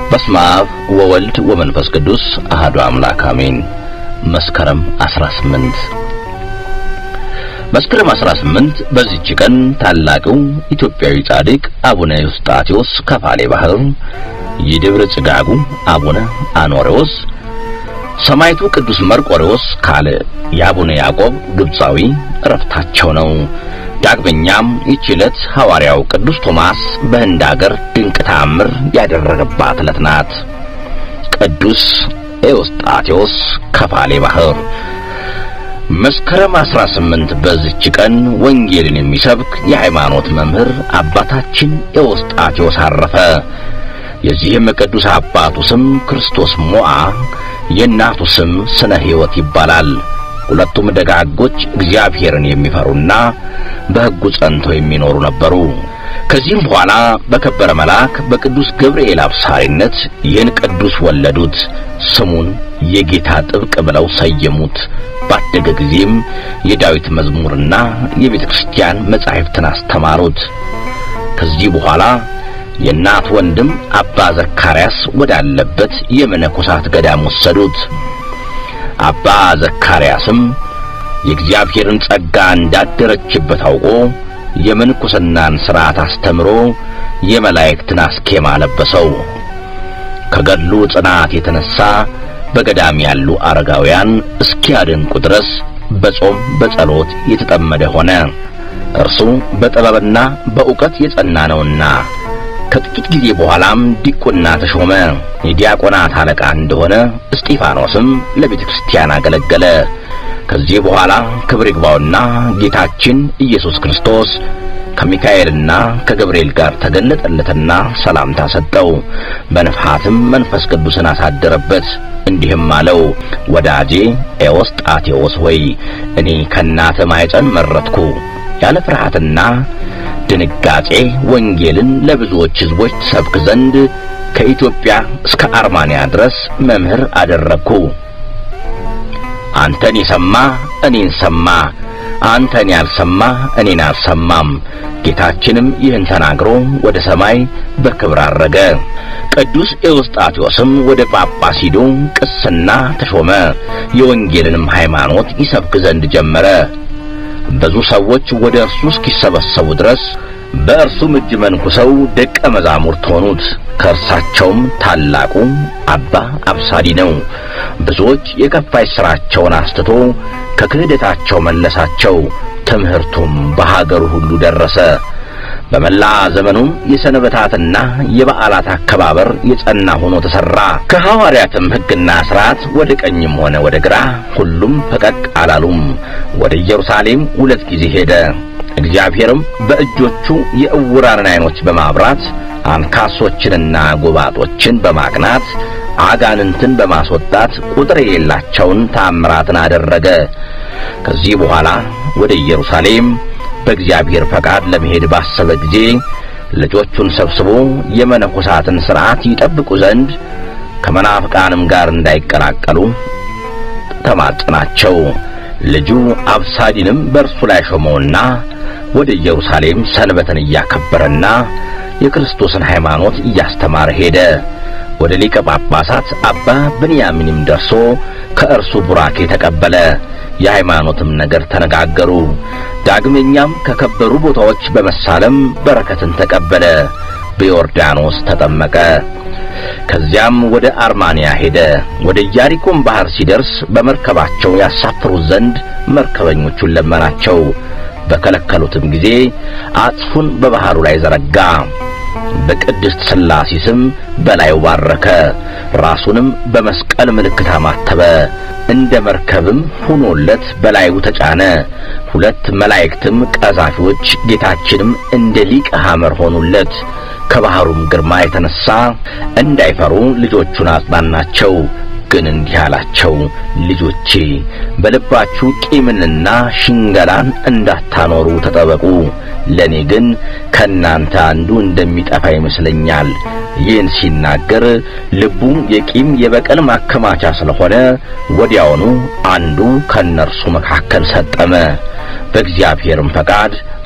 በስመ አብ ወወልድ ወመንፈስ ቅዱስ አህዱ አምላክ አሜን። መስከረም 18 መስከረም 18 በዚህች ቀን ታላቁ ኢትዮጵያዊ ጻድቅ አቡነ ዩስጣቴዎስ ከፋሌ ባህር፣ የደብረ ጽጋጉ አቡነ አኖሬዎስ፣ ሰማዕቱ ቅዱስ መርቆሬዎስ ካለ የአቡነ ያዕቆብ ግብፃዊ ዕረፍታቸው ነው። ዳግመኛም ይህች ዕለት ሐዋርያው ቅዱስ ቶማስ በህንድ አገር ድንቅ ተአምር ያደረገባት ዕለት ናት። ቅዱስ ኤዎስጣቴዎስ ከፋሌ ባህር መስከረም 18 በዚች ቀን ወንጌልን የሚሰብክ የሃይማኖት መምህር አባታችን ኤዎስጣቴዎስ አረፈ። የዚህም ቅዱስ አባቱ ስም ክርስቶስ ሞዓ፣ የእናቱ ስም ስነ ሕይወት ይባላል። ሁለቱም ደጋጎች እግዚአብሔርን የሚፈሩና በሕጉ ጸንተው የሚኖሩ ነበሩ። ከዚህም በኋላ በከበረ መልአክ በቅዱስ ገብርኤል አብሳሪነት ይህን ቅዱስ ወለዱት። ስሙን የጌታ ጥብቅ ብለው ሰየሙት። ባደገ ጊዜም የዳዊት መዝሙርና የቤተ ክርስቲያን መጻሕፍትን አስተማሩት። ከዚህ በኋላ የእናት ወንድም አባ ዘካርያስ ወዳለበት የመነኮሳት ገዳም ወሰዱት። አባ ዘካርያስም የእግዚአብሔርን ጸጋ እንዳደረችበት አውቆ የምንኩስናን ሥርዓት አስተምሮ የመላእክትን አስኬማ ለበሰው። ከገድሉ ጽናት የተነሣ በገዳም ያሉ አረጋውያን እስኪያደንቁ ድረስ በጾም በጸሎት የተጠመደ ሆነ። እርሱ በጥበብና በእውቀት የጸና ነውና ከጥቂት ጊዜ በኋላም ዲቁና ተሾመ። የዲያቆናት አለቃ እንደሆነ እስጢፋኖስም ለቤተ ክርስቲያን አገለገለ። ከዚህ በኋላ ክብር ይግባውና ጌታችን ኢየሱስ ክርስቶስ ከሚካኤልና ከገብርኤል ጋር ተገለጠለትና ሰላምታ ሰጠው። በንፍሐትም መንፈስ ቅዱስን አሳደረበት። እንዲህም አለው፣ ወዳጄ ኤዎስጣቴዎስ ሆይ እኔ ከእናትህ ማኅፀን መረጥኩ። ያለ ፍርሃትና ድንጋጼ ወንጌልን ለብዙዎች ሕዝቦች ትሰብክ ዘንድ ከኢትዮጵያ እስከ አርማንያ ድረስ መምህር አደረግኩ። አንተን የሰማ እኔን ሰማ፣ አንተን ያልሰማ እኔን አልሰማም። ጌታችንም ይህን ተናግሮ ወደ ሰማይ በክብር አረገ። ቅዱስ ኤዎስጣቴዎስም ወደ ጳጳስ ሂዶ ቅስና ተሾመ። የወንጌልንም ሃይማኖት ይሰብክ ዘንድ ጀመረ። ብዙ ሰዎች ወደ እርሱ እስኪሰበሰቡ ድረስ በእርሱም እጅ መንኩሰው ደቀ መዛሙርት ሆኑት። ከእርሳቸውም ታላቁ አባ አብሳዲ ነው። ብዙዎች የከፋች ሥራቸውን አስትቶ ከክህደታቸው መለሳቸው። ትምህርቱም በሀገሩ ሁሉ ደረሰ። በመላ ዘመኑም የሰንበታትና የበዓላት አከባበር የጸና ሆኖ ተሠራ። ከሐዋርያትም ሕግና ሥርዓት ወደ ቀኝም ሆነ ወደ ግራ ሁሉም ፈቀቅ አላሉም። ወደ ኢየሩሳሌም ሁለት ጊዜ ሄደ። እግዚአብሔርም በእጆቹ የዕውራንን ዐይኖች በማብራት አንካሶችንና ጎባጦችን በማቅናት አጋንንትን በማስወጣት ቁጥር የሌላቸውን ተአምራትን አደረገ። ከዚህ በኋላ ወደ ኢየሩሳሌም በእግዚአብሔር ፈቃድ ለመሄድ ባሰበ ጊዜ ልጆቹን ሰብስቦ የመነኮሳትን ሥርዓት ይጠብቁ ዘንድ ከመናፍቃንም ጋር እንዳይቀላቀሉ ተማጽናቸው። ልጁ አብሳዲንም በእርሱ ላይ ሾመውና ወደ ኢየሩሳሌም ሰንበትን እያከበረና የክርስቶስን ሃይማኖት እያስተማረ ሄደ። ወደ ሊቀ ጳጳሳት አባ ብንያሚንም ደርሶ ከእርሱ ቡራኬ ተቀበለ። የሃይማኖትም ነገር ተነጋገሩ። ዳግመኛም ከከበሩ ቦታዎች በመሳለም በረከትን ተቀበለ። በዮርዳኖስ ተጠመቀ። ከዚያም ወደ አርማንያ ሄደ። ወደ ኢያሪኮም ባህር ሲደርስ በመርከባቸው ያሳፍሩት ዘንድ መርከበኞቹን ለመናቸው። በከለከሉትም ጊዜ አጽፉን በባህሩ ላይ ዘረጋ። በቅድስት ሥላሴ ስም በላዩ ባረከ። ራሱንም በመስቀል ምልክት አማተበ። እንደ መርከብም ሆኖለት በላዩ ተጫነ። ሁለት መላእክትም ቀዛፊዎች ጌታችንም እንደ ሊቀ ሐመር ሆኑለት። ከባህሩም ግርማ የተነሳ እንዳይፈሩ ልጆቹን አጽናናቸው። ግን እንዲህ አላቸው፣ ልጆቼ በልባችሁ ቂምንና ሽንገላን እንዳታኖሩ ተጠበቁ። ለእኔ ግን ከእናንተ አንዱ እንደሚጠፋ ይመስለኛል። ይህን ሲናገር ልቡ የቂም የበቀል ማከማቻ ስለሆነ ወዲያውኑ አንዱ ከእነርሱ መካከል ሰጠመ። በእግዚአብሔርም ፈቃድ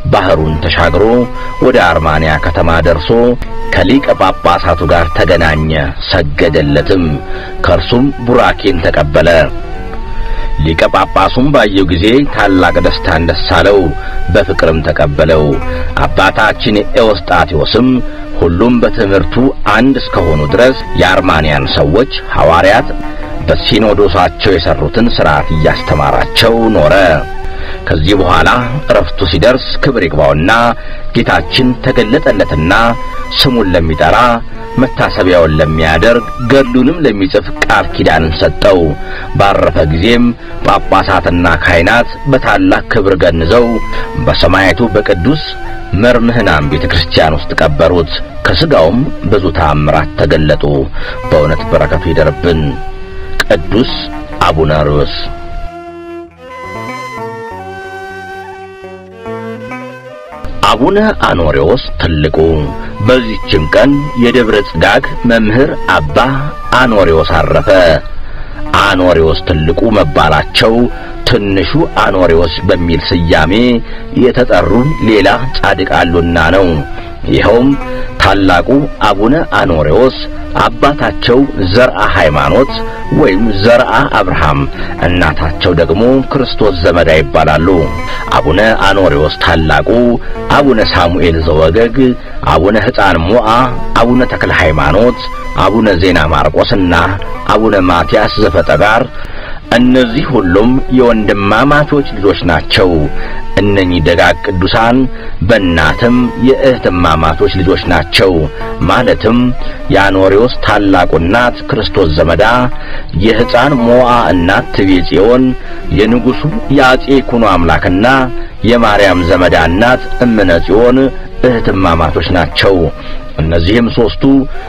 ባህሩን ተሻግሮ ወደ አርማንያ ከተማ ደርሶ ከሊቀ ጳጳሳቱ ጋር ተገናኘ፣ ሰገደለትም። ከእርሱም ቡራኬን ተቀበለ። ሊቀ ጳጳሱም ባየው ጊዜ ታላቅ ደስታን ደስ አለው፣ በፍቅርም ተቀበለው። አባታችን ኤዎስጣቴዎስም ሁሉም በትምህርቱ አንድ እስከሆኑ ድረስ የአርማንያን ሰዎች ሐዋርያት በሲኖዶሳቸው የሠሩትን ሥርዓት እያስተማራቸው ኖረ። ከዚህ በኋላ ዕረፍቱ ሲደርስ ክብር ይግባውና ጌታችን ተገለጠለትና ስሙን ለሚጠራ መታሰቢያውን ለሚያደርግ ገድሉንም ለሚጽፍ ቃል ኪዳንን ሰጠው። ባረፈ ጊዜም ጳጳሳትና ካህናት በታላቅ ክብር ገንዘው በሰማያቱ በቅዱስ መርምህናም ቤተ ክርስቲያን ውስጥ ቀበሩት። ከሥጋውም ብዙ ተአምራት ተገለጡ። በእውነት በረከቱ ይደርብን። ቅዱስ አቡነ ርዕስ አቡነ አኖሬዎስ ትልቁ። በዚህችም ቀን የደብረ ጽጋግ መምህር አባ አኖሬዎስ አረፈ። አኖሬዎስ ትልቁ መባላቸው ትንሹ አኖሬዎስ በሚል ስያሜ የተጠሩ ሌላ ጻድቅ አሉና ነው። ይኸውም ታላቁ አቡነ አኖሬዎስ አባታቸው ዘርአ ሃይማኖት ወይም ዘርአ አብርሃም፣ እናታቸው ደግሞ ክርስቶስ ዘመዳ ይባላሉ። አቡነ አኖሬዎስ ታላቁ፣ አቡነ ሳሙኤል ዘወገግ፣ አቡነ ሕፃን ሞዓ፣ አቡነ ተክለ ሃይማኖት፣ አቡነ ዜና ማርቆስና አቡነ ማትያስ ዘፈጠጋር እነዚህ ሁሉም የወንድማማቾች ልጆች ናቸው። እነኚህ ደጋግ ቅዱሳን በእናትም የእህትማማቾች ልጆች ናቸው። ማለትም የአኖሬዎስ ታላቁ እናት ክርስቶስ ዘመዳ፣ የሕፃን ሞዓ እናት ትቤ ጽዮን፣ የንጉሡ የአጼ ይኩኖ አምላክና የማርያም ዘመዳ እናት እምነ ጽዮን እህትማማቾች ናቸው። እነዚህም ሦስቱ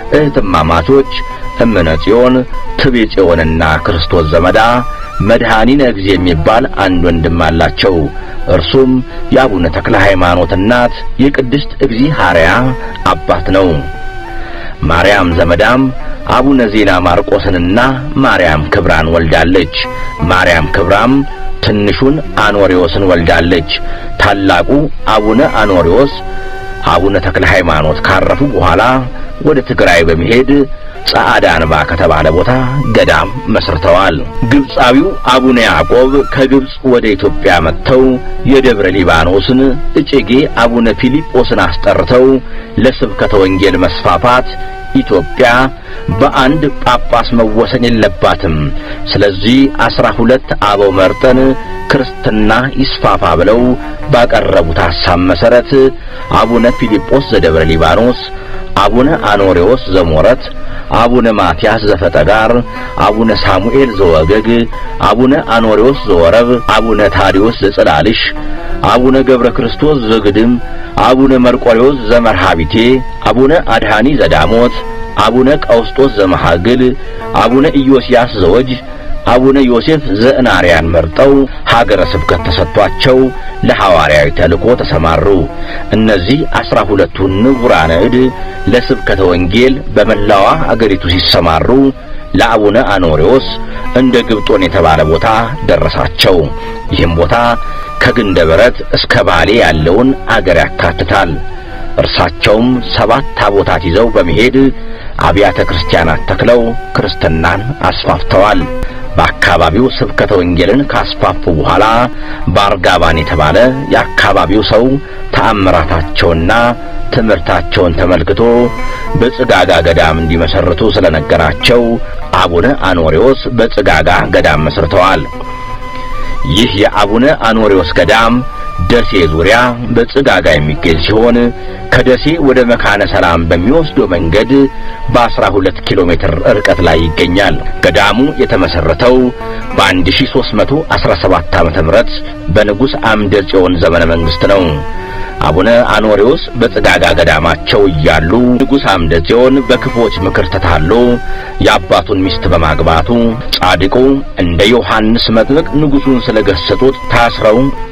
እህትማማቾች እምነ ጽዮን፣ ትቤ ጽዮንና ክርስቶስ ዘመዳ መድኃኒነ እግዚእ የሚባል አንድ ወንድም አላቸው። እርሱም የአቡነ ተክለ ሃይማኖት እናት የቅድስት እግዚአርያ አባት ነው። ማርያም ዘመዳም አቡነ ዜና ማርቆስንና ማርያም ክብራን ወልዳለች። ማርያም ክብራም ትንሹን አኖሬዎስን ወልዳለች። ታላቁ አቡነ አኖሬዎስ አቡነ ተክለ ሃይማኖት ካረፉ በኋላ ወደ ትግራይ በመሄድ ጸዓዳ አንባ ከተባለ ቦታ ገዳም መስርተዋል። ግብፃዊው አቡነ ያዕቆብ ከግብፅ ወደ ኢትዮጵያ መጥተው የደብረ ሊባኖስን እጨጌ አቡነ ፊልጶስን አስጠርተው ለስብከተ ወንጌል መስፋፋት ኢትዮጵያ በአንድ ጳጳስ መወሰን የለባትም፣ ስለዚህ አስራ ሁለት አበው መርጠን ክርስትና ይስፋፋ ብለው ባቀረቡት ሐሳብ መሠረት አቡነ ፊልጶስ ዘደብረ ሊባኖስ፣ አቡነ አኖሬዎስ ዘሞረት፣ አቡነ ማትያስ ዘፈጠጋር፣ አቡነ ሳሙኤል ዘወገግ፣ አቡነ አኖሬዎስ ዘወረብ፣ አቡነ ታዲዮስ ዘጽላልሽ፣ አቡነ ገብረ ክርስቶስ ዘግድም፣ አቡነ መርቆሬዎስ ዘመርሃቢቴ፣ አቡነ አድሃኒ ዘዳሞት፣ አቡነ ቀውስጦስ ዘመሃግል፣ አቡነ ኢዮስያስ ዘወጅ አቡነ ዮሴፍ ዘእናርያን መርጠው ሀገረ ስብከት ተሰጥቷቸው ለሐዋርያዊ ተልእኮ ተሰማሩ። እነዚህ አስራ ሁለቱ ንቡራነ እድ ለስብከተ ወንጌል በመላዋ አገሪቱ ሲሰማሩ ለአቡነ አኖሬዎስ እንደ ግብጦን የተባለ ቦታ ደረሳቸው። ይህም ቦታ ከግንደ በረት እስከ ባሌ ያለውን አገር ያካትታል። እርሳቸውም ሰባት ታቦታት ይዘው በመሄድ አብያተ ክርስቲያናት ተክለው ክርስትናን አስፋፍተዋል። በአካባቢው ስብከተ ወንጌልን ካስፋፉ በኋላ በአርጋባን የተባለ የአካባቢው ሰው ተአምራታቸውና ትምህርታቸውን ተመልክቶ በጽጋጋ ገዳም እንዲመሰርቱ ስለነገራቸው አቡነ አኖሬዎስ በጽጋጋ ገዳም መስርተዋል። ይህ የአቡነ አኖሬዎስ ገዳም ደሴ ዙሪያ በጽጋጋ የሚገኝ ሲሆን ከደሴ ወደ መካነ ሰላም በሚወስደው መንገድ በአስራ ሁለት ኪሎ ሜትር ርቀት ላይ ይገኛል። ገዳሙ የተመሰረተው በ1317 ዓመተ ምህረት በንጉሥ አምደ ጽዮን ዘመነ መንግስት ነው። አቡነ አኖሬዎስ በጽጋጋ ገዳማቸው እያሉ ንጉሥ አምደ ጽዮን በክፎች ምክር ተታሎ የአባቱን ሚስት በማግባቱ ጻድቁ እንደ ዮሐንስ መጥምቅ ንጉሡን ስለገሰጡት ታስረው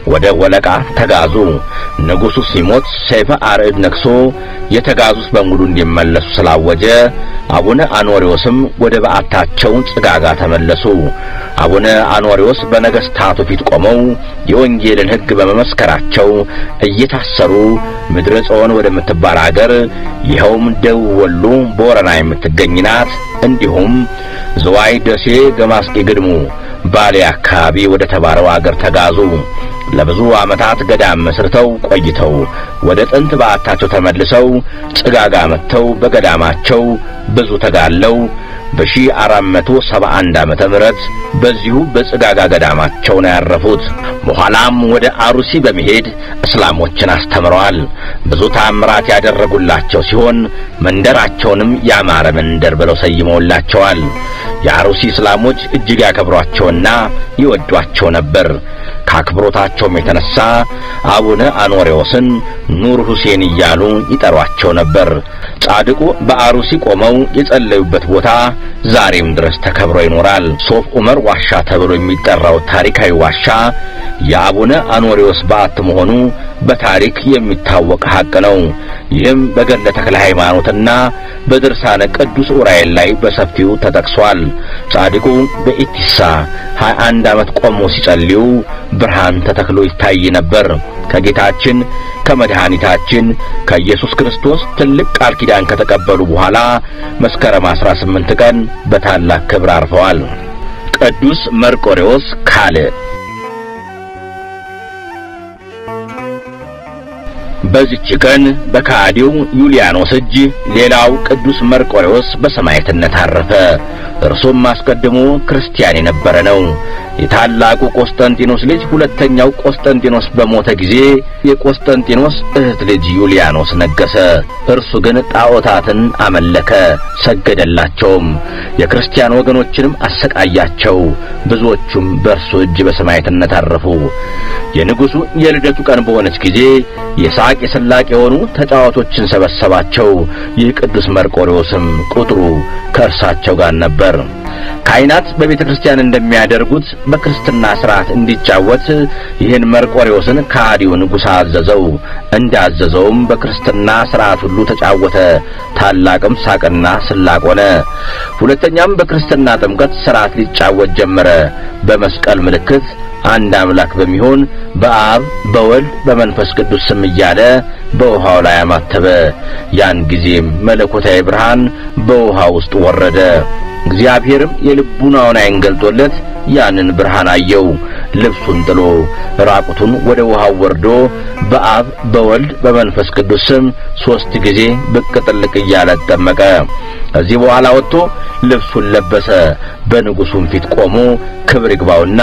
ወደ ወለቃ ተጋዙ። ንጉሡ ሲሞት ሰይፈ አርዕድ ነግሶ የተጋዙት በሙሉ እንዲመለሱ ስላወጀ አቡነ አኖሪዎስም ወደ በዓታቸው ጽጋጋ ተመለሱ። አቡነ አኖሪዎስ በነገሥታቱ ፊት ቆመው የወንጌልን ሕግ በመመስከራቸው እየታሰሩ ምድረ ጽዮን ወደምትባል አገር ይኸውም ደቡብ ወሎ ቦረና የምትገኝ ናት። እንዲሁም ዝዋይ፣ ደሴ፣ ገማስቂ፣ ግድሙ፣ ባሌ አካባቢ ወደ ተባለው አገር ተጋዙ። ለብዙ ዓመታት ገዳም መስርተው ቆይተው ወደ ጥንት በዓታቸው ተመልሰው ጽጋጋ መጥተው በገዳማቸው ብዙ ተጋለው በሺህ አራት መቶ ሰባ አንድ ዓመተ ምህረት በዚሁ በጽጋጋ ገዳማቸው ነው ያረፉት። በኋላም ወደ አሩሲ በመሄድ እስላሞችን አስተምረዋል። ብዙ ታምራት ያደረጉላቸው ሲሆን መንደራቸውንም ያማረ መንደር ብለው ሰይመውላቸዋል። የአሩሲ እስላሞች እጅግ ያከብሯቸውና ይወዷቸው ነበር። ከአክብሮታቸውም የተነሳ አቡነ አኖሬዎስን ኑር ሁሴን እያሉ ይጠሯቸው ነበር። ጻድቁ በአሩሲ ቆመው የጸለዩበት ቦታ ዛሬም ድረስ ተከብሮ ይኖራል። ሶፍ ዑመር ዋሻ ተብሎ የሚጠራው ታሪካዊ ዋሻ የአቡነ አኖሬዎስ በዓት መሆኑ በታሪክ የሚታወቅ ሐቅ ነው። ይህም በገድለ ተክለ ሃይማኖትና በድርሳነ ቅዱስ ዑራኤል ላይ በሰፊው ተጠቅሷል። ጻድቁ በኢቲሳ 21 ዓመት ቆሞ ሲጸልዩ ብርሃን ተተክሎ ይታይ ነበር። ከጌታችን ከመድኃኒታችን ከኢየሱስ ክርስቶስ ትልቅ ቃል ኪዳን ከተቀበሉ በኋላ መስከረም 18 ቀን በታላቅ ክብር አርፈዋል። ቅዱስ መርቆሬዎስ ካልዕ በዚች ቀን በካዲው ዩሊያኖስ እጅ ሌላው ቅዱስ መርቆሬዎስ በሰማዕትነት አረፈ። እርሱም አስቀድሞ ክርስቲያን የነበረ ነው። የታላቁ ቆስጠንጢኖስ ልጅ ሁለተኛው ቆስጠንጢኖስ በሞተ ጊዜ የቆስጠንጢኖስ እህት ልጅ ዩሊያኖስ ነገሰ። እርሱ ግን ጣዖታትን አመለከ፣ ሰገደላቸውም። የክርስቲያን ወገኖችንም አሰቃያቸው። ብዙዎቹም በእርሱ እጅ በሰማዕትነት አረፉ። የንጉሡ የልደቱ ቀን በሆነች ጊዜ የሳቅ የስላቅ የሆኑ ተጫዋቾችን ሰበሰባቸው። ይህ ቅዱስ መርቆሬዎስም ቁጥሩ ከእርሳቸው ጋር ነበር። ካህናት በቤተ ክርስቲያን እንደሚያደርጉት በክርስትና ሥርዓት እንዲጫወት ይህን መርቆሬዎስን ከሃዲው ንጉሥ አዘዘው። እንዳዘዘውም በክርስትና ሥርዓት ሁሉ ተጫወተ። ታላቅም ሳቅና ስላቅ ሆነ። ሁለተኛም በክርስትና ጥምቀት ሥርዓት ሊጫወት ጀመረ። በመስቀል ምልክት አንድ አምላክ በሚሆን በአብ በወልድ በመንፈስ ቅዱስ ስም እያለ በውሃው ላይ አማተበ። ያን ጊዜም መለኮታዊ ብርሃን በውሃ ውስጥ ወረደ። እግዚአብሔርም የልቡናውን ዓይን ገልጦለት ያንን ብርሃን አየው። ልብሱን ጥሎ ራቁቱን ወደ ውሃው ወርዶ በአብ በወልድ በመንፈስ ቅዱስ ስም ሦስት ጊዜ ብቅ ጥልቅ እያለ ተጠመቀ። ከዚህ በኋላ ወጥቶ ልብሱን ለበሰ። በንጉሡም ፊት ቆሞ ክብር ይግባውና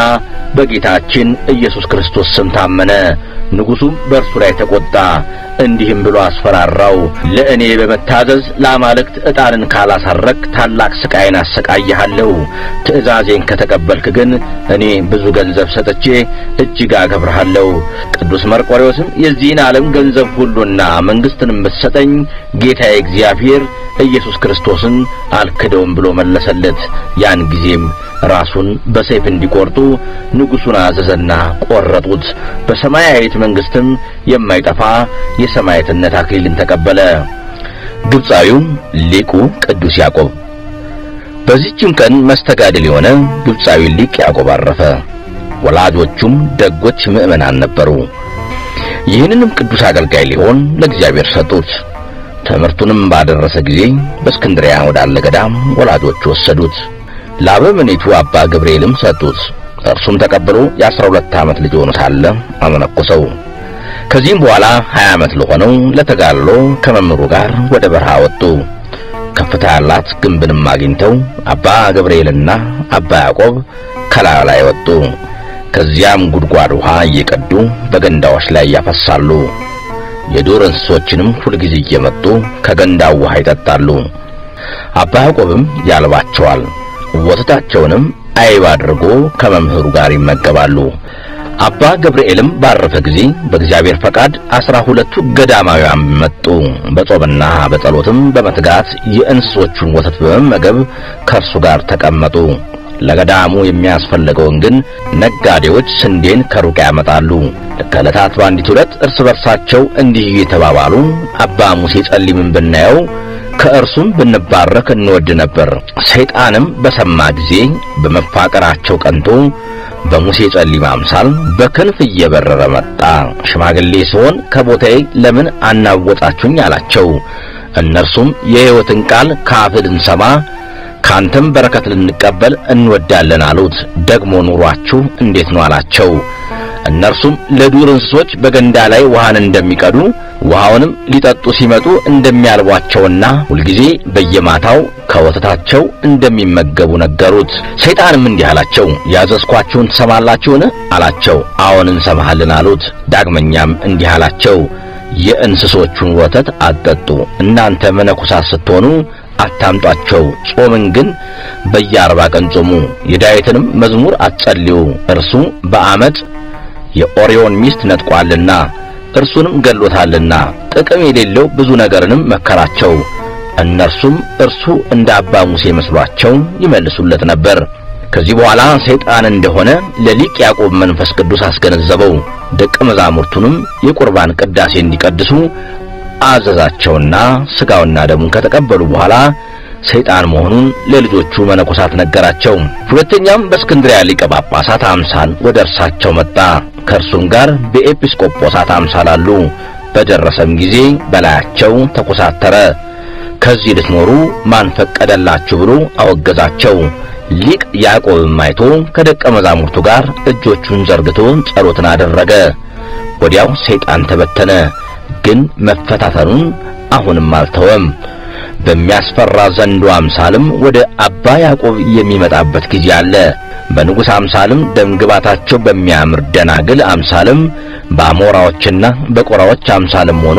በጌታችን ኢየሱስ ክርስቶስ ስም ታመነ። ንጉሡም በእርሱ ላይ ተቆጣ፣ እንዲህም ብሎ አስፈራራው። ለእኔ በመታዘዝ ለአማልክት ዕጣንን ካላሳረክ ታላቅ ስቃይን አሰቃይሃለሁ። ትእዛዜን ከተቀበልክ ግን እኔ ብዙ ገንዘብ ሰጥቼ እጅግ አከብርሃለሁ። ቅዱስ መርቆሬዎስም የዚህን ዓለም ገንዘብ ሁሉና መንግሥትንም ብትሰጠኝ ጌታዬ እግዚአብሔር ኢየሱስ ክርስቶስን አልክደውም ብሎ መለሰለት። ያን ጊዜም ራሱን በሰይፍ እንዲቆርጡ ንጉሡን አዘዘና ቆረጡት። በሰማያዊት መንግሥትም የማይጠፋ የሰማዕትነት አክሊልን ተቀበለ። ግብፃዊው ሊቁ ቅዱስ ያዕቆብ። በዚህችም ቀን መስተጋድል የሆነ ግብፃዊ ሊቅ ያዕቆብ አረፈ። ወላጆቹም ደጎች ምዕመናን ነበሩ። ይህንንም ቅዱስ አገልጋይ ሊሆን ለእግዚአብሔር ሰጡት። ትምህርቱንም ባደረሰ ጊዜ በእስክንድሪያ ወዳለ ገዳም ወላጆቹ ወሰዱት። ለአበምኔቱ አባ ገብርኤልም ሰጡት። እርሱም ተቀብሎ የአስራ ሁለት ዓመት ልጅ ሆኖ ሳለ አመነኮሰው። ከዚህም በኋላ ሀያ ዓመት ለሆነው ለተጋድሎ ከመምህሩ ጋር ወደ በረሃ ወጡ። ከፍታ ያላት ግንብንም አግኝተው አባ ገብርኤልና አባ ያዕቆብ ከላዩ ላይ ወጡ። ከዚያም ጉድጓድ ውሃ እየቀዱ በገንዳዎች ላይ ያፈሳሉ። የዱር እንስሶችንም ሁልጊዜ እየመጡ ከገንዳው ውሃ ይጠጣሉ። አባ ያዕቆብም ያልባቸዋል። ወተታቸውንም አይብ አድርጎ ከመምህሩ ጋር ይመገባሉ። አባ ገብርኤልም ባረፈ ጊዜ በእግዚአብሔር ፈቃድ አስራ ሁለቱ ገዳማውያን መጡ። በጾምና በጸሎትም በመትጋት የእንስሶቹን ወተት በመመገብ ከእርሱ ጋር ተቀመጡ። ለገዳሙ የሚያስፈልገውን ግን ነጋዴዎች ስንዴን ከሩቅ ያመጣሉ። ከዕለታት በአንዲት ሁለት እርስ በርሳቸው እንዲህ እየተባባሉ አባ ሙሴ ጸሊምን ብናየው ከእርሱም ብንባረክ እንወድ ነበር። ሰይጣንም በሰማ ጊዜ በመፋቀራቸው ቀንቶ በሙሴ ጸሊም አምሳል በክንፍ እየበረረ መጣ። ሽማግሌ ሲሆን ከቦታዬ ለምን አናወጣችሁኝ አላቸው። እነርሱም የሕይወትን ቃል ከአፍህ ልንሰማ ካንተም በረከት ልንቀበል እንወዳለን አሉት። ደግሞ ኑሯችሁ እንዴት ነው አላቸው። እነርሱም ለዱር እንስሶች በገንዳ ላይ ውሃን እንደሚቀዱ ውሃውንም ሊጠጡ ሲመጡ እንደሚያልቧቸውና ሁልጊዜ በየማታው ከወተታቸው እንደሚመገቡ ነገሩት። ሰይጣንም እንዲህ አላቸው፣ ያዘዝኳችሁን ትሰማላችሁን? አላቸው። አዎን እንሰማሃልን አሉት። ዳግመኛም እንዲህ አላቸው፣ የእንስሶቹን ወተት አትጠጡ። እናንተ መነኮሳት ስትሆኑ አታምጧቸው። ጾምን ግን በየአርባ ቀን ጾሙ። የዳዊትንም መዝሙር አትጸልዩ፣ እርሱ በዓመፅ የኦሪዮን ሚስት ነጥቋልና እርሱንም ገሎታልና። ጥቅም የሌለው ብዙ ነገርንም መከራቸው። እነርሱም እርሱ እንደ አባ ሙሴ መስሏቸው ይመልሱለት ነበር። ከዚህ በኋላ ሰይጣን እንደሆነ ለሊቅ ያዕቆብ መንፈስ ቅዱስ አስገነዘበው። ደቀ መዛሙርቱንም የቁርባን ቅዳሴ እንዲቀድሱ አዘዛቸውና ሥጋውና ደሙን ከተቀበሉ በኋላ ሰይጣን መሆኑን ለልጆቹ መነኮሳት ነገራቸው። ሁለተኛም በእስክንድርያ ሊቀ ጳጳሳት አምሳል ወደ እርሳቸው መጣ። ከእርሱም ጋር በኤጲስቆጶሳት አምሳል አሉ። በደረሰም ጊዜ በላያቸው ተኮሳተረ። ከዚህ ልትኖሩ ማን ፈቀደላችሁ ብሎ አወገዛቸው። ሊቅ ያዕቆብም አይቶ ከደቀ መዛሙርቱ ጋር እጆቹን ዘርግቶ ጸሎትን አደረገ። ወዲያው ሰይጣን ተበተነ። ግን መፈታተኑን አሁንም አልተወም። በሚያስፈራ ዘንዶ አምሳልም ወደ አባ ያዕቆብ የሚመጣበት ጊዜ አለ። በንጉሥ አምሳልም ደምግባታቸው በሚያምር ደናግል አምሳልም በአሞራዎችና በቆራዎች አምሳልም ሆኖ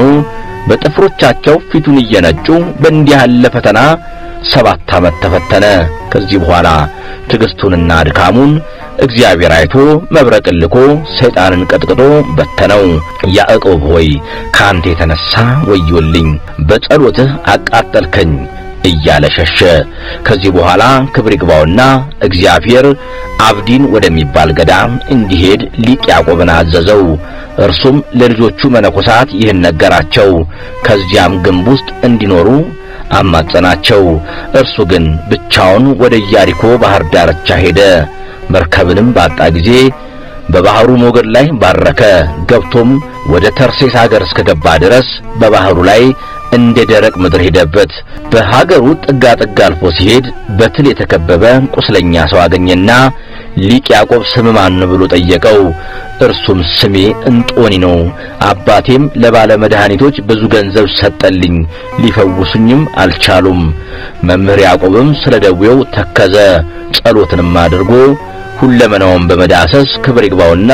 በጥፍሮቻቸው ፊቱን እየነጩ በእንዲህ ያለ ፈተና ሰባት ዓመት ተፈተነ። ከዚህ በኋላ ትዕግስቱንና ድካሙን እግዚአብሔር አይቶ መብረቅን ልኮ ሰይጣንን ቀጥቅጦ በተነው። ያዕቆብ ሆይ ከአንተ የተነሣ ወዮልኝ፣ በጸሎትህ አቃጠልከኝ እያለ ሸሸ። ከዚህ በኋላ ክብር ይግባውና እግዚአብሔር አብዲን ወደሚባል ገዳም እንዲሄድ ሊቅ ያዕቆብን አዘዘው። እርሱም ለልጆቹ መነኮሳት ይህን ነገራቸው። ከዚያም ግንብ ውስጥ እንዲኖሩ አማጸናቸው። እርሱ ግን ብቻውን ወደ ኢያሪኮ ባህር ዳርቻ ሄደ። መርከብንም ባጣ ጊዜ በባህሩ ሞገድ ላይ ባረከ። ገብቶም ወደ ተርሴስ ሀገር እስከገባ ድረስ በባህሩ ላይ እንደ ደረቅ ምድር ሄደበት። በሀገሩ ጥጋ ጥጋ አልፎ ሲሄድ በትል የተከበበ ቁስለኛ ሰው አገኘና ሊቅ ያዕቆብ ስም ማን ብሎ ጠየቀው። እርሱም ስሜ እንጦኒ ነው፣ አባቴም ለባለ መድኃኒቶች ብዙ ገንዘብ ሰጠልኝ፣ ሊፈውሱኝም አልቻሉም። መምህር ያዕቆብም ስለ ደዌው ተከዘ። ጸሎትንም አድርጎ ሁለመናውን በመዳሰስ ክብር ይግባውና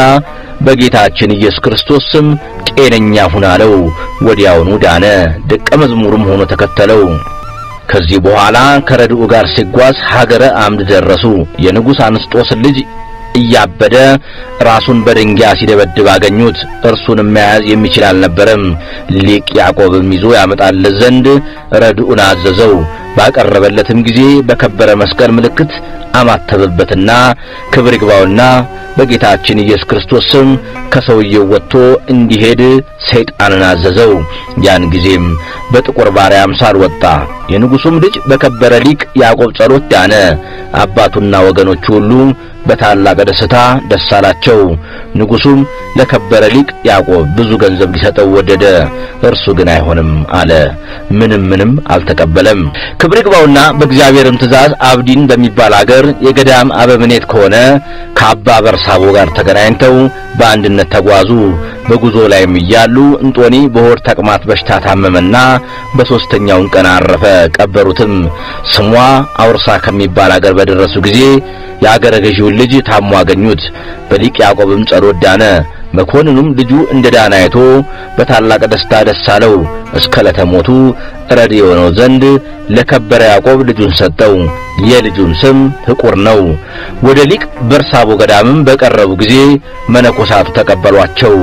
በጌታችን ኢየሱስ ክርስቶስ ስም ጤነኛ ሁን አለው። ወዲያውኑ ዳነ። ደቀ መዝሙርም ሆኖ ተከተለው። ከዚህ በኋላ ከረድኡ ጋር ሲጓዝ ሀገረ አምድ ደረሱ። የንጉሥ አንስጦስ ልጅ እያበደ ራሱን በድንጋይ ሲደበድብ አገኙት። እርሱንም መያዝ የሚችል አልነበረም። ሊቅ ያዕቆብም ይዞ ያመጣለት ዘንድ ረድኡን አዘዘው። ባቀረበለትም ጊዜ በከበረ መስቀል ምልክት አማተበበትና ክብር ይግባውና በጌታችን ኢየሱስ ክርስቶስ ስም ከሰውየው ወጥቶ እንዲሄድ ሰይጣንን አዘዘው። ያን ጊዜም በጥቁር ባሪያ አምሳል ወጣ። የንጉሡም ልጅ በከበረ ሊቅ ያዕቆብ ጸሎት ዳነ። አባቱና ወገኖቹ ሁሉ በታላቅ ደስታ ደስ አላቸው። ንጉሡም ለከበረ ሊቅ ያዕቆብ ብዙ ገንዘብ ሊሰጠው ወደደ። እርሱ ግን አይሆንም አለ። ምንም ምንም አልተቀበለም። ክብር ይግባውና በእግዚአብሔርም ትእዛዝ አብዲን በሚባል አገር የገዳም አበምኔት ከሆነ ከአባ በርሳቦ ጋር ተገናኝተው በአንድነት ተጓዙ። በጉዞ ላይም እያሉ እንጦኒ በሆድ ተቅማጥ በሽታ ታመመና በሦስተኛውን ቀን አረፈ። ቀበሩትም። ስሟ አውርሳ ከሚባል አገር በደረሱ ጊዜ የአገረ ገዢውን ልጅ ታሞ አገኙት። በሊቅ ያዕቆብም ጸሎት ዳነ። መኮንኑም ልጁ እንደ ዳነ አይቶ በታላቅ ደስታ ደስ አለው። እስከ ዕለተ ሞቱ ረድ የሆነው ዘንድ ለከበረ ያዕቆብ ልጁን ሰጠው። የልጁን ስም ሕቁር ነው። ወደ ሊቅ በርሳቦ ገዳምም በቀረቡ ጊዜ መነኮሳቱ ተቀበሏቸው።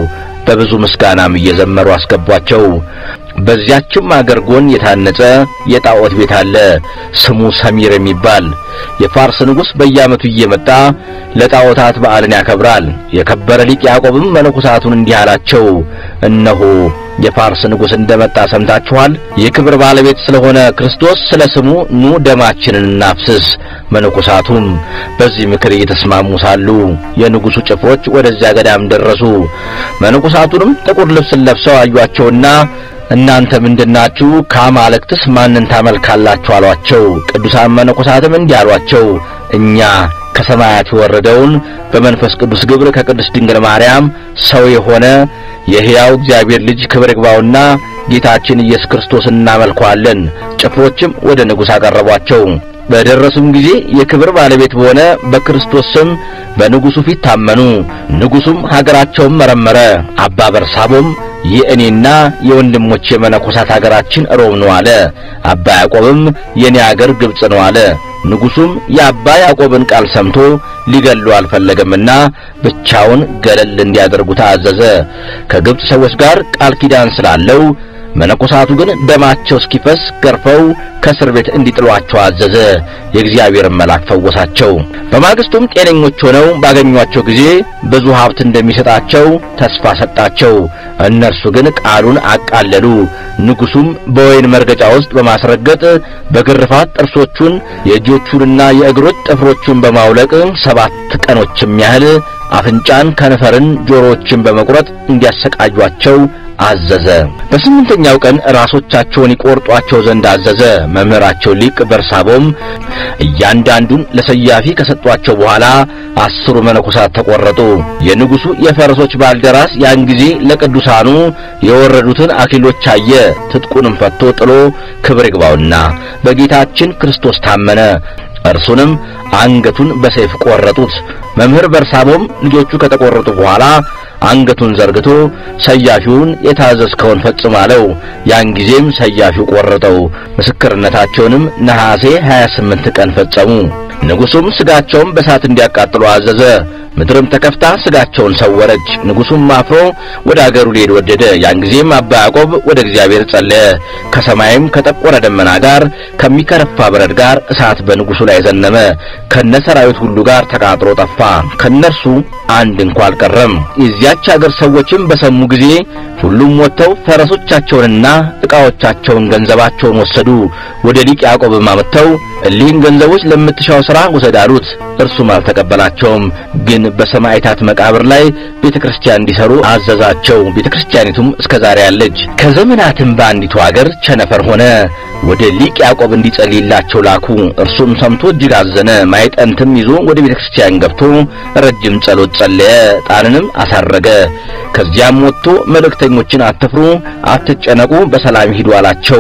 በብዙ ምስጋናም እየዘመሩ አስገቧቸው። በዚያችም አገር ጎን የታነጸ የጣዖት ቤት አለ፣ ስሙ ሰሚር የሚባል። የፋርስ ንጉሥ በየዓመቱ እየመጣ ለጣዖታት በዓልን ያከብራል። የከበረ ሊቅ ያዕቆብም መነኮሳቱን እንዲህ አላቸው፣ እነሆ የፋርስ ንጉሥ እንደመጣ ሰምታችኋል። የክብር ባለቤት ስለሆነ ክርስቶስ ስለ ስሙ ኑ ደማችንን እናፍስስ። መነኮሳቱም በዚህ ምክር እየተስማሙ ሳሉ የንጉሡ ጭፍሮች ወደዚያ ገዳም ደረሱ። መነኮሳቱንም ጥቁር ልብስን ለብሰው አዩአቸውና እናንተ ምንድናችሁ? ከአማልክትስ ማንን ታመልካላችሁ? አሏቸው። ቅዱሳን መነኮሳትም እንዲህ አሏቸው፣ እኛ ከሰማያት የወረደውን በመንፈስ ቅዱስ ግብር ከቅድስት ድንግል ማርያም ሰው የሆነ የሕያው እግዚአብሔር ልጅ ክብር ይግባውና ጌታችን ኢየሱስ ክርስቶስን እናመልከዋለን። ጭፍሮችም ወደ ንጉሥ አቀረቧቸው። በደረሱም ጊዜ የክብር ባለቤት በሆነ በክርስቶስ ስም በንጉሡ ፊት ታመኑ። ንጉሡም ሀገራቸውን መረመረ። አባ በርሳቦም የእኔና የወንድሞቼ የመነኮሳት ሀገራችን ሮም ነው አለ። አባ ያዕቆብም የኔ አገር ግብጽ ነው አለ። ንጉሡም የአባ ያዕቆብን ቃል ሰምቶ ሊገሉ አልፈለገምና ብቻውን ገለል እንዲያደርጉት አዘዘ። ከግብጽ ሰዎች ጋር ቃል ኪዳን ስላለው መነኮሳቱ ግን ደማቸው እስኪፈስ ገርፈው ከእስር ቤት እንዲጥሏቸው አዘዘ። የእግዚአብሔርን መልአክ ፈወሳቸው። በማግስቱም ጤነኞች ሆነው ባገኟቸው ጊዜ ብዙ ሀብት እንደሚሰጣቸው ተስፋ ሰጣቸው። እነርሱ ግን ቃሉን አቃለሉ። ንጉሡም በወይን መርገጫ ውስጥ በማስረገጥ በግርፋት ጥርሶቹን የእጆቹንና የእግሮች ጥፍሮቹን በማውለቅ ሰባት ቀኖችም ያህል አፍንጫን፣ ከንፈርን፣ ጆሮዎችን በመቁረጥ እንዲያሰቃዩአቸው አዘዘ። በስምንተኛው ቀን ራሶቻቸውን ይቆርጧቸው ዘንድ አዘዘ። መምህራቸው ሊቅ በርሳቦም እያንዳንዱን ለሰያፊ ከሰጧቸው በኋላ አስሩ መነኮሳት ተቆረጡ። የንጉሡ የፈረሶች ባልደራስ ያን ጊዜ ለቅዱሳኑ የወረዱትን አክሊሎች አየ። ትጥቁንም ፈቶ ጥሎ ክብር ይግባውና በጌታችን ክርስቶስ ታመነ። እርሱንም አንገቱን በሰይፍ ቆረጡት። መምህር በርሳቦም ልጆቹ ከተቆረጡ በኋላ አንገቱን ዘርግቶ ሰያፊውን የታዘዝከውን ፈጽም አለው። ያን ጊዜም ሰያፊው ቆረጠው። ምስክርነታቸውንም ነሐሴ 28 ቀን ፈጸሙ። ንጉሡም ሥጋቸውን በእሳት እንዲያቃጥሉ አዘዘ። ምድርም ተከፍታ ሥጋቸውን ሰወረች። ንጉሡም አፍሮ ወደ አገሩ ሊሄድ ወደደ። ያን ጊዜም አባ ያዕቆብ ወደ እግዚአብሔር ጸለየ። ከሰማይም ከጠቆረ ደመና ጋር ከሚከረፋ በረድ ጋር እሳት በንጉሡ ላይ ዘነመ። ከነ ሰራዊት ሁሉ ጋር ተቃጥሎ ጠፋ። ከነርሱ አንድ እንኳ አልቀረም። የዚያች አገር ሰዎችም በሰሙ ጊዜ ሁሉም ወጥተው ፈረሶቻቸውንና ዕቃዎቻቸውን ገንዘባቸውን ወሰዱ። ወደ ሊቅ ያዕቆብም አመጥተው እሊህን ገንዘቦች ለምትሻው ሥራ ውሰድ አሉት። እርሱም አልተቀበላቸውም። ግን በሰማዕታት መቃብር ላይ ቤተ ክርስቲያን እንዲሰሩ አዘዛቸው። ቤተ ክርስቲያኒቱም እስከ ዛሬ አለች። ከዘመናትም በአንዲቱ አገር ቸነፈር ሆነ። ወደ ሊቅ ያዕቆብ እንዲጸልይላቸው ላኩ። እርሱም ሰምቶ እጅግ አዘነ። ማይጠንትም ይዞ ወደ ቤተ ክርስቲያን ገብቶ ረጅም ጸሎት ጸለየ። ዕጣንንም አሳረገ። ከዚያም ወጥቶ መልእክተኞችን አትፍሩ፣ አትጨነቁ፣ በሰላም ሂዱ አላቸው።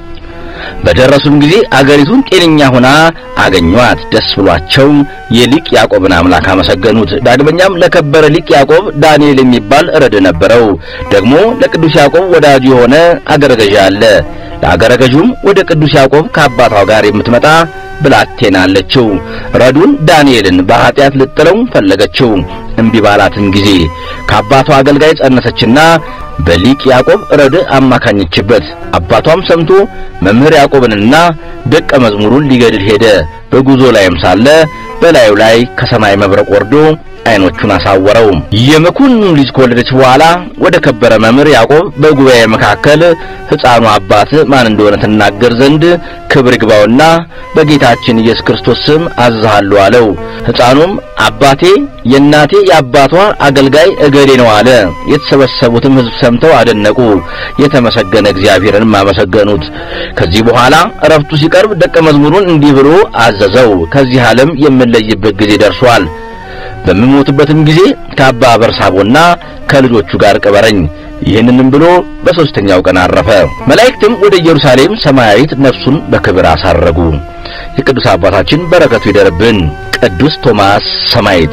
በደረሱም ጊዜ አገሪቱን ጤነኛ ሆና አገኟት። ደስ ብሏቸው የሊቅ ያዕቆብን አምላክ አመሰገኑት። ዳግመኛም ለከበረ ሊቅ ያዕቆብ ዳንኤል የሚባል ረድ ነበረው። ደግሞ ለቅዱስ ያዕቆብ ወዳጁ የሆነ አገረ ገዥ አለ። ለአገረ ገዡም ወደ ቅዱስ ያዕቆብ ከአባቷ ጋር የምትመጣ ብላቴና አለችው። ረዱን ዳንኤልን በኃጢአት ልጥለው ፈለገችው። እምቢ ባላትም ጊዜ ከአባቷ አገልጋይ ጸነሰችና በሊቅ ያዕቆብ ረድ አማካኘችበት። አባቷም ሰምቶ መምህር ያዕቆብንና ደቀ መዝሙሩን ሊገድል ሄደ። በጉዞ ላይም ሳለ በላዩ ላይ ከሰማይ መብረቅ ወርዶ ዓይኖቹን አሳወረው። የመኮንኑ ልጅ ከወለደች በኋላ ወደ ከበረ መምህር ያዕቆብ በጉባኤ መካከል ሕፃኑ አባት ማን እንደሆነ ትናገር ዘንድ ክብር ይግባውና በጌታችን ኢየሱስ ክርስቶስ ስም አዝሃለሁ አለው። ሕፃኑም አባቴ የእናቴ የአባቷ አገልጋይ እገሌ ነው አለ። የተሰበሰቡትም ሕዝብ ሰምተው አደነቁ፣ የተመሰገነ እግዚአብሔርንም አመሰገኑት። ከዚህ በኋላ እረፍቱ ሲቀርብ ደቀ መዝሙሩን እንዲህ ብሎ አዘዘው፣ ከዚህ ዓለም የምለይበት ጊዜ ደርሷል። በምሞትበትም ጊዜ ከአባ በርሳቦና ከልጆቹ ጋር ቅበረኝ። ይህንንም ብሎ በሦስተኛው ቀን አረፈ። መላእክትም ወደ ኢየሩሳሌም ሰማያዊት ነፍሱን በክብር አሳረጉ። የቅዱስ አባታችን በረከቱ ይደርብን። ቅዱስ ቶማስ ሰማዕት።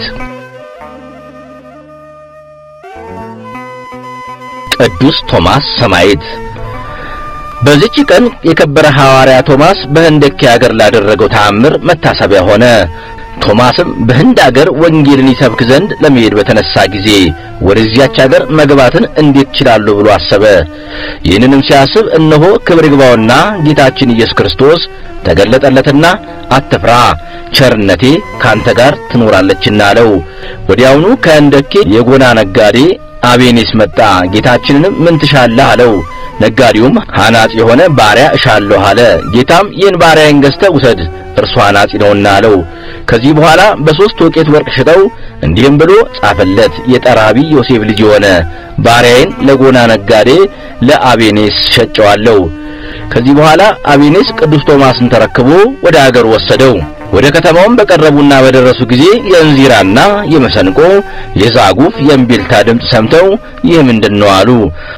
ቅዱስ ቶማስ ሰማዕት በዚች ቀን የከበረ ሐዋርያ ቶማስ በህንደኬ አገር ላደረገው ተአምር መታሰቢያ ሆነ። ቶማስም በህንድ አገር ወንጌልን ይሰብክ ዘንድ ለመሄድ በተነሳ ጊዜ ወደዚያች አገር መግባትን እንዴት ችላለሁ ብሎ አሰበ። ይህንንም ሲያስብ እነሆ ክብር ይግባውና ጌታችን ኢየሱስ ክርስቶስ ተገለጠለትና አትፍራ፣ ቸርነቴ ካንተ ጋር ትኖራለችና አለው። ወዲያውኑ ከህንደኬ የጎና ነጋዴ አቤኔስ መጣ። ጌታችንንም ምን ትሻለህ አለው። ነጋዴውም ሐናጺ የሆነ ባሪያ እሻለሁ አለ። ጌታም ይህን ባሪያዬን ገዝተህ ውሰድ እርሱ ሐናጺ ነውና አለው። ከዚህ በኋላ በሦስት ወቄት ወርቅ ሽጠው እንዲህም ብሎ ጻፈለት። የጠራቢ ዮሴፍ ልጅ የሆነ ባሪያዬን ለጎና ነጋዴ ለአቤኔስ ሸጨዋለሁ። ከዚህ በኋላ አቤኔስ ቅዱስ ቶማስን ተረክቦ ወደ አገር ወሰደው። ወደ ከተማውም በቀረቡና በደረሱ ጊዜ የእንዚራና የመሰንቆ የዛጉፍ የእምቢልታ ድምፅ ሰምተው ይህ ምንድን ነው አሉ።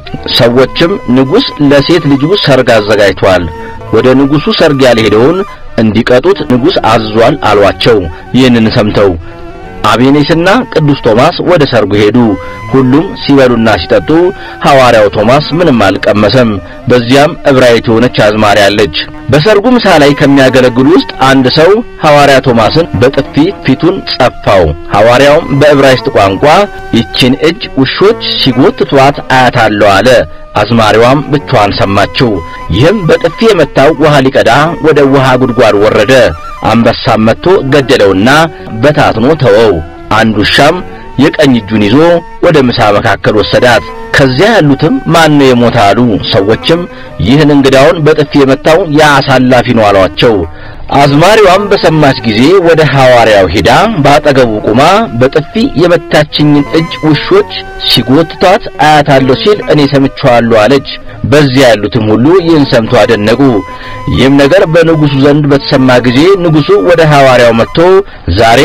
ሰዎችም ንጉሥ ለሴት ልጁ ሰርግ አዘጋጅቷል፣ ወደ ንጉሡ ሰርግ ያልሄደውን እንዲቀጡት ንጉሥ አዟል አሏቸው። ይህንን ሰምተው አቤኔስና ቅዱስ ቶማስ ወደ ሰርጉ ሄዱ። ሁሉም ሲበሉና ሲጠጡ ሐዋርያው ቶማስ ምንም አልቀመሰም። በዚያም ዕብራዊት የሆነች አዝማሪ አለች። በሰርጉ ምሳ ላይ ከሚያገለግሉ ውስጥ አንድ ሰው ሐዋርያ ቶማስን በጥፊ ፊቱን ጸፋው። ሐዋርያውም በዕብራይስጥ ቋንቋ ይችን እጅ ውሾች ሲጎትቷት አያታለሁ አለ። አዝማሪዋም ብቻዋን ሰማችው። ይህም በጥፊ የመታው ውሃ ሊቀዳ ወደ ውሃ ጉድጓድ ወረደ። አንበሳም መጥቶ ገደለውና በታትኖ ተወው። አንድ ውሻም የቀኝ እጁን ይዞ ወደ ምሳ መካከል ወሰዳት። ከዚያ ያሉትም ማን ነው የሞተ አሉ። ሰዎችም ይህን እንግዳውን በጥፊ የመታው ያ አሳላፊ ነው አሏቸው። አዝማሪዋም በሰማች ጊዜ ወደ ሐዋርያው ሄዳ በአጠገቡ ቁማ በጥፊ የመታችኝን እጅ ውሾች ሲጎትቷት አያታለሁ ሲል እኔ ሰምቼዋለሁ አለች። በዚያ ያሉትም ሁሉ ይህን ሰምቶ አደነቁ። ይህም ነገር በንጉሡ ዘንድ በተሰማ ጊዜ ንጉሡ ወደ ሐዋርያው መጥቶ ዛሬ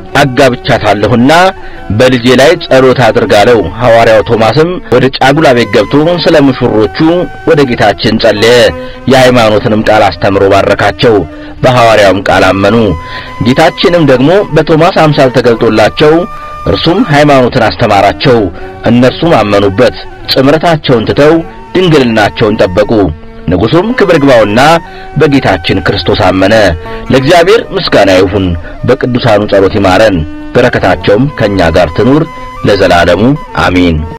አጋብቻታለሁና በልጄ ላይ ጸሎት አድርጋለው። ሐዋርያው ቶማስም ወደ ጫጉላ ቤት ገብቶ ስለ ሙሽሮቹ ወደ ጌታችን ጸለየ። የሃይማኖትንም ቃል አስተምሮ ባረካቸው። በሐዋርያውም ቃል አመኑ። ጌታችንም ደግሞ በቶማስ አምሳል ተገልጦላቸው እርሱም ሃይማኖትን አስተማራቸው። እነርሱም አመኑበት። ጽምረታቸውን ትተው ድንግልናቸውን ጠበቁ። ንጉሡም ክብር ግባውና በጌታችን ክርስቶስ አመነ። ለእግዚአብሔር ምስጋና ይሁን። በቅዱሳኑ ጸሎት ይማረን። በረከታቸውም ከእኛ ጋር ትኑር ለዘላለሙ አሚን።